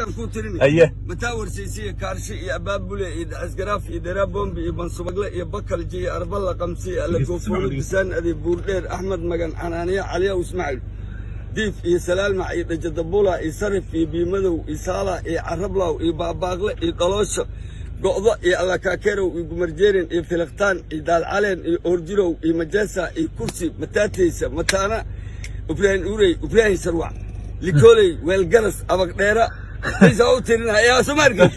haye mataa warsiisiya kaarshe iyo abaabule iyo dhaxasgaraaf iyo dheraa bombi iyo bansubagle iyo bakalji iyo arballa qamsi iyo allagoofoono bisaan adi buurdheer axmed magan canaaniya caliyaw ismaaciil diif iyo salaalmac iyo dhajadabula iyo sarif iyo biimadow iyo saala iyo carablaw iyo baabaaqle iyo dhaloosho go'do iyo allakaakerow iyo gumarjeerin iyo filiqtaan iyo daalcaleen iyo oorjirow iyo majeesa iyo kursi mataateysa mataana ibraahim urey ibraahim sarwac likooley weelgaras abagdheera isa u tirinaa yaa somaarkiis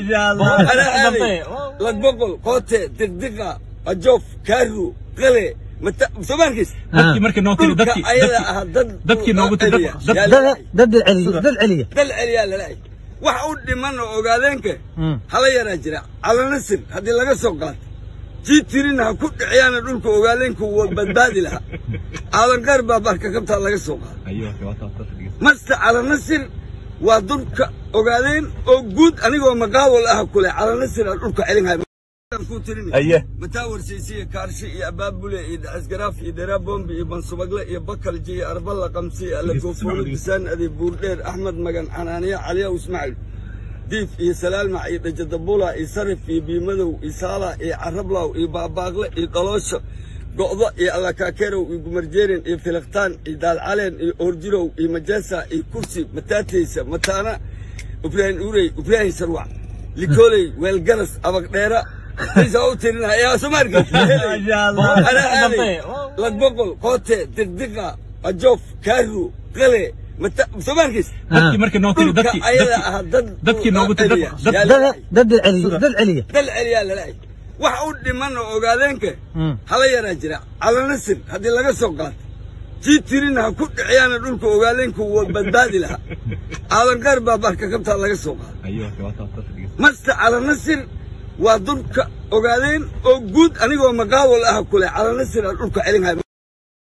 anaa aaday lagboqol qoote diqdiqa ajoof kaaru qale mata somaarkiis dadkii markii noo tiri dhulka dadkii ayada ahaa dad dadkii noogu tiri celiya. dad- Yaa dad lalahay. dad celiya dad celiya dal celiyaa lalahay wax u dhiman oo ogaadeenka hala yaraa jira calanasir haddii laga soo qaato jii tirina ha ku dhiciyaana dhulka ogaadeenka waa badbaadi lahaa aadan qaar baa barka kabtaa laga soo qaado masta calanasir waa dulka ogaadeen oo guud anigoo maqaawal ah kule calanasir aan dhulka celinhay haye mataa warsiisiya kaarshe iyo abaabule iyo dhaxasgaraaf iyo dheraa bombi iyo bansubagle iyo bakalji iyo arballa qamsi iyo allagoofoono bisaan adi buurdheer axmed magan canaaniya caliyaw ismaaciil diif iyo salaalmac iyo dhajadabula iyo sarif iyo biimadow iyo saala iyo carablaw iyo baabaaqle iyo dhaloosho go'do iyo allakaakerow iyo gumarjeerin iyo filiqtaan iyo daalcaleen iyo oorjirow iyo majeesa iyo kursi mataateysa mataana ibraahim urey ibraahim sarwac likooley weelgaras abagdheera isa u tirinaa yaa somaarkiis anaa aaday lagboqol qoote diqdiqa ajoof kaaru qale mata somaarkiis dadkii markii noo tiri dhulka dadkii ayada dadkii ahaa dad dadkii noogu tiri celiya. dad- Yaa dad lalahay. dad celiya dad celiya dal celiyaa lalahay wax u dhiman oo ogaadeenka hala yaraa jira calanasir haddii laga soo qaato jii tirina ha ku dhiciyaana dhulka ogaadeenka waa badbaadi lahaa aadan qaar baa barka kabtaa laga soo qaado masta calanasir waa dulka ogaadeen oo guud anigoo maqaawal ah kule calanasir aan dhulka celinhay